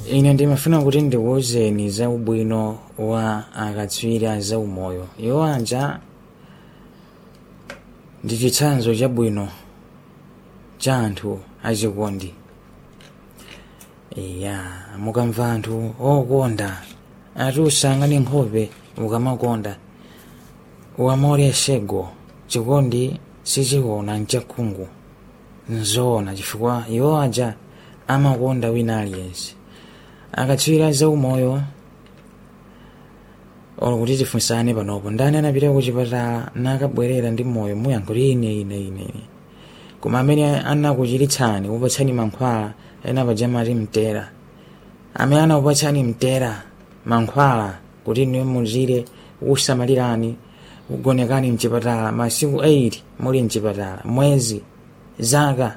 ine ndimafuna kuti ndikuwuzeni za ubwino wa akatswiri a zaumoyo iwo aja ndi chitsanzo chabwino cha anthu achikondi iya mukamva anthu okonda atusangani nkhope mukamakonda uamore sego chikondi sichiona nchakhungu nzoona chifukwa iwo aja amakonda wina aliyense akatswiri zaumoyo olo kuti tifunsane panopo ndani anapita kuchipatala nakabwerera ndi moyo muyankhuti ine ine ine ine koma amene anakuchiritsani kupatsani mankhwala ena pajamati mtera amene anakupatsani mtera mankhwala kuti niwe muzire kusamalirani kugonekani mchipatala masiku 8 muli mchipatala mwezi zaka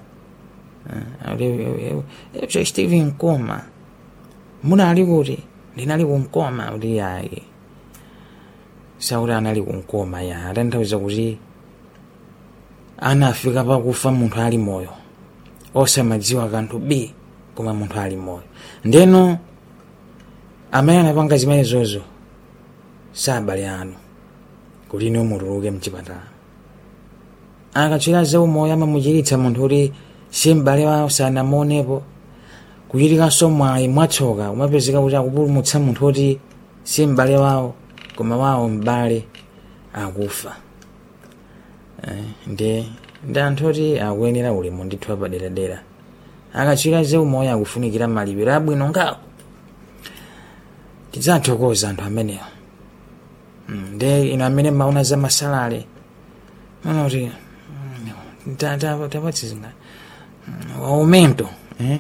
uh, steve mkoma munali kuti ndinali kunkoma kuti yayi sauti anali kunkoma ya atanthauza kuti anafika pakufa munthu ali moyo osamadziwa kanthu b koma munthu ali moyo ndeno amene anapanga zimenezozo sabale anu kuti niwe mutuluke mchipatala akatswiri zaumoyo amamuchiritsa munthu kuti si m'bale wawo sanamuonepo kuchitikanso mwayi mwatsoka umapezeka kuti akupulumutsa munthu kuti si m'bale wawo koma wawo m'bale akufa eh, ndi ndi anthu oti akuyenera ulemu ndithu apaderadera akatswiri zaumoyo akufunikira malipiro abwino ngawo tidzathokoza anthu amenewa mm, ndi ino amene mauna za masalale mana kuti tapatsizinga wa aumento eh?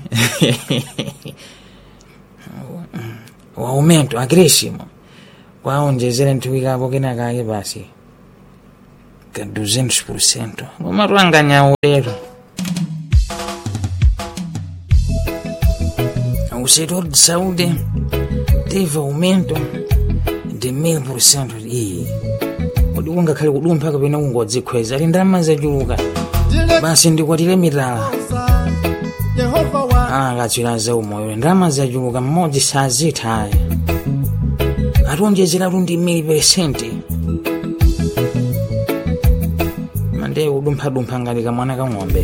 wa aumento agressimo kwaonjezera nthuwikapo kenakake basi ka 200% koma twanganya ulero o setor de saúde teve aumento de 1000% iyi kodi kungakhale kudumpha kapena kungodzikhweza ali ndalama zachuluka basi ndikwatire mitala Yehova wa akatswiri zaumoyo ndalama zachuluka mmodzi sazitha aya atiwonjezeratu ndi mili peresenti mande kudumphadumpha ngati kamwana kang'ombe